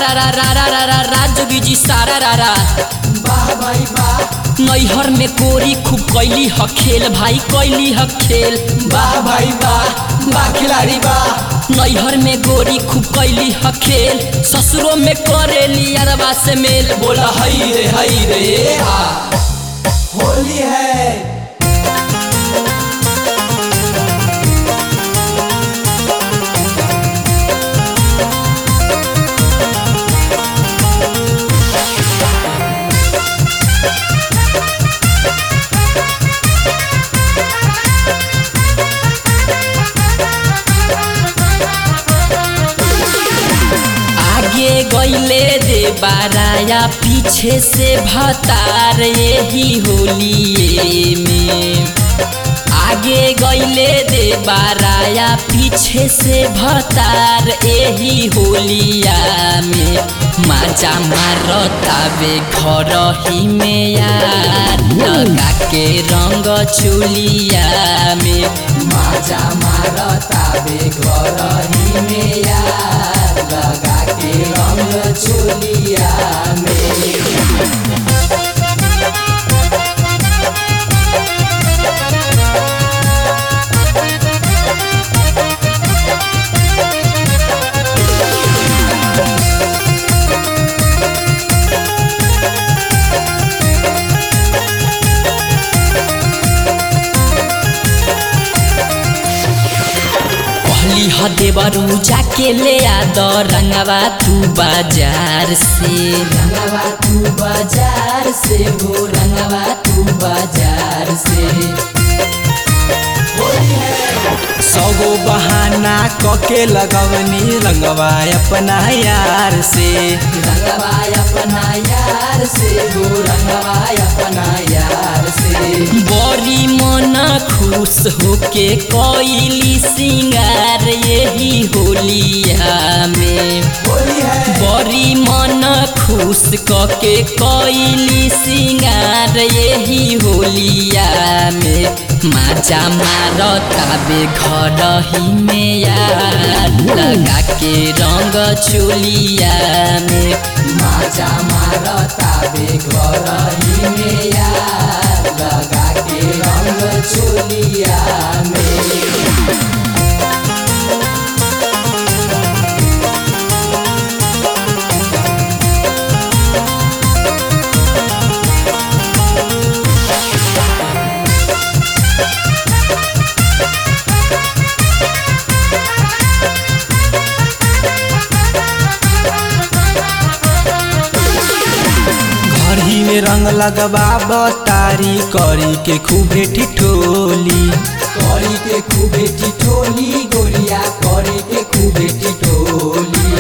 रा रा रा रा रा रा रा जोगी जी सारा रा रा वाह भाई वाह नैहर में कोरी खूब कैली ह खेल भाई कैली ह खेल वाह भाई वाह वाह खिलाड़ी वाह नैहर में गोरी खूब कैली ह खेल ससुरो में करेली अरबा से मेल बोला हई रे हई रे हा होली है आगे गईले दे बाराया पीछे से भतार यही होलिए में आगे गईले दे बाराया पीछे से भतार यही होलिया में माजा मारतावे घर ही में यार लगा के रंग चुलिया में माजा मारता बे घर ही में यार लगा के रंग चोलिया में कहली ह देवरू जाके ले आ द रंगवा तू बाजार से रंगवा तू बाजार से हो रंगवा तू बाजार से होली है सगो बहाना कके लगवनी रंगवा अपना यार से रंगवा अपना यार से हो रंगवा अपना यार से बड़ी मन खुश होके कोइली सिंगार यही होलिया में होली है बड़ी मन खुश कके कोइली सिंगार यही होलिया में माजा मारताबे घर ही में यार लगा के रंग चुलिया में माजा मारता बे घर ही में यार लगा के रंग चोलिया में घर ही में रंग लगवा बतारी करी के खूबे ठिठोली करी के खूबे टिटोली गोरिया करी के खूबे टिटोली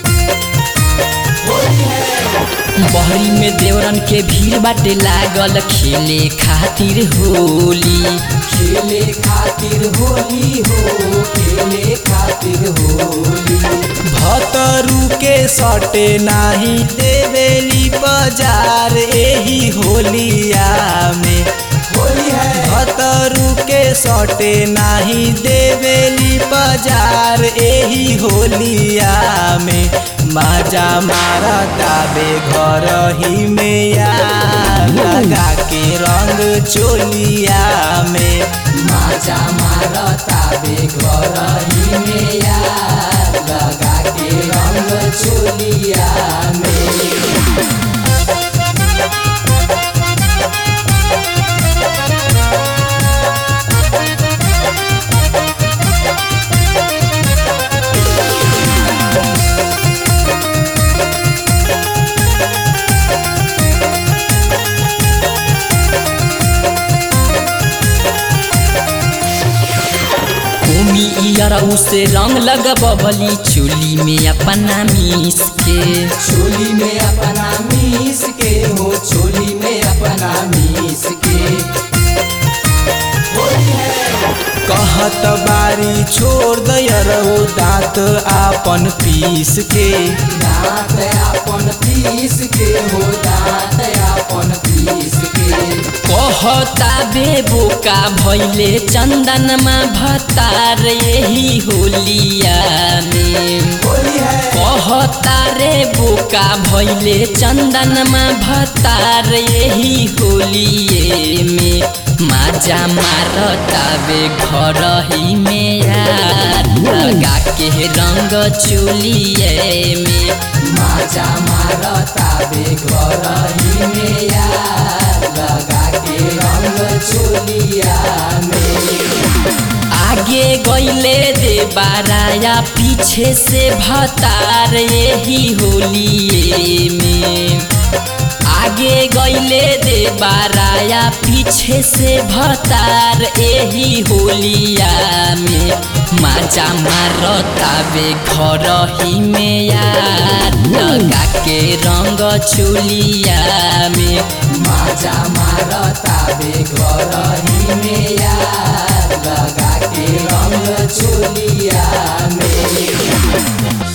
होली है बहरी में देवरन के भीड़ बाटे लागल खेले खातिर होली खेले खातिर होली हो खेले खातिर होली भतरू के सटे नाही देवेली बाजार एही होलिया में होली है भतरू के सटे नाही देवेली बाजार एही होलिया में माजा मारता बे घर ही में यार लगा के रंग चोलिया में माजा मारता बे घर ही में यार लगा के रंग चोलिया में भूमि इयर उसे रंग लगबली चोली में अपना मीस के चोली में अपना मीस के हो चोली में अपना मीस के होली है कहत बारी छोड़ दयरऊ दांत आपन पीस के दांत अपन पीस के हो दांत अपन पीस के कहता बेबो का भैले चंदनमा भतार यही होलिया में होली है कहता रे बोका भैले चंदनमा भतार यही होलिए में माजा मारतावे घर ही में यार लगा के रंग चुलिए में माजा मारता बे घर ही में यार लगा के रंग चोलिया में आगे गईले दे बाराया पीछे से भतार यही होलिए में आगे गईले दे बाराया पीछे से भतार यही होलिया में माजा मारतावे घर ही में यार लगा के रंग चुलिया में माजा मारता बे घर ही में यार लगा के रंग चोलिया में